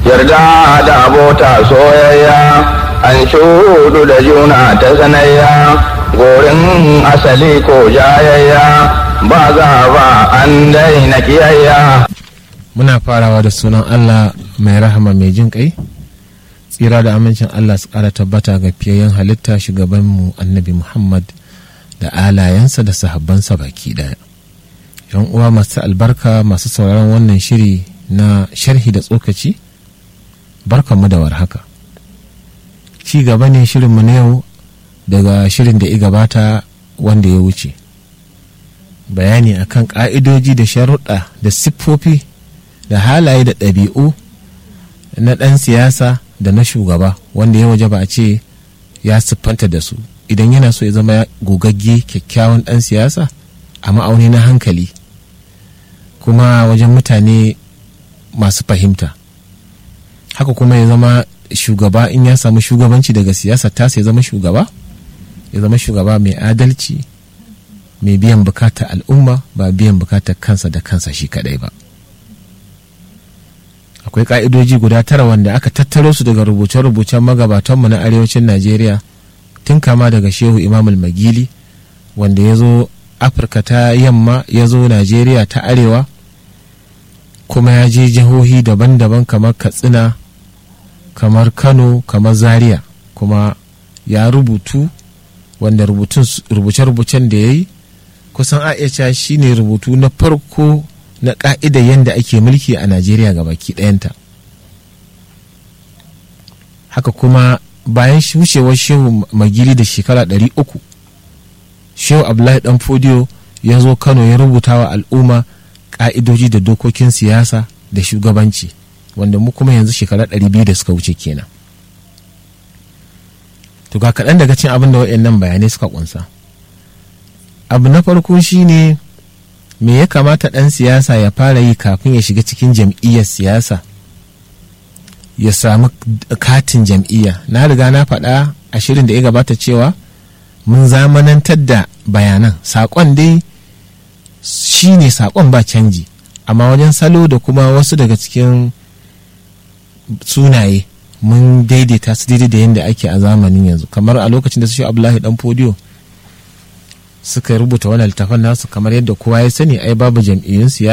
yarda da abota soyayya an shudu da juna ta sanayya gorin asali ko jayayya ba za ba an daina kiyayya muna farawa da sunan allah mai rahama mai jin kai tsira da amincin allah su kara tabbata ga fiyayyen halitta shugabanmu annabi muhammad da alayensa da sahabbansa baki daya yan uwa masu albarka masu sauraron wannan shiri na sharhi da tsokaci barkanmu da warhaka ci gaba ne shirinmu na yau daga shirin da ya gabata wanda ya wuce bayani akan ka'idoji da sharuɗa da siffofi da halaye da ɗabi'u na ɗan siyasa da na shugaba wanda ya waje ba a ce ya siffanta da su idan yana so ya zama gogagge kyakkyawan ɗan siyasa a ma'auni na hankali kuma wajen mutane masu fahimta haka kuma ya zama shugaba in ya samu shugabanci daga siyasa ta ya zama shugaba ya zama shugaba mai adalci mai biyan bukatar al'umma ba biyan bukatar kansa da kansa shi kadai ba akwai ka'idoji guda tara wanda aka tattaro su daga rubuce-rubucen magabatanmu na arewacin najeriya tun kama daga shehu imamul magili wanda ya zo afirka ta yamma ya zo najeriya ta arewa kuma ya je jihohi daban-daban kamar katsina kamar kano kamar zaria kuma ya rubutu wanda rubuce-rubucen da ya yi kusan a shi ne rubutu na farko na ƙa'ida yadda ake mulki a najeriya ga baki ɗayanta haka kuma bayan wucewar shehu magili da shekara 300 shehu abdullahi dan fodiyo ya zo kano ya rubuta wa al'umma ƙa'idoji da dokokin siyasa da shugabanci wanda mu kuma yanzu shekara 200 da suka wuce kenan to ga kaɗan daga cin abin da waɗannan bayanai suka ƙunsa abu na farko shine me ya kamata ɗan siyasa ya fara yi kafin ya shiga cikin jam'iyyar siyasa ya samu katin jam'iyya na riga na faɗa a shirin da ya gabata cewa mun zamanantar da bayanan saƙon dai shi ne saƙon ba canji amma wajen salo da kuma wasu daga cikin sunaye mun daidaita su daidai da yadda ake a zamanin yanzu kamar a lokacin da su shi abdullahi dan fodiyo suka rubuta wani littafin nasu kamar yadda kowa ya sani ai babu jam'iyyun siyasa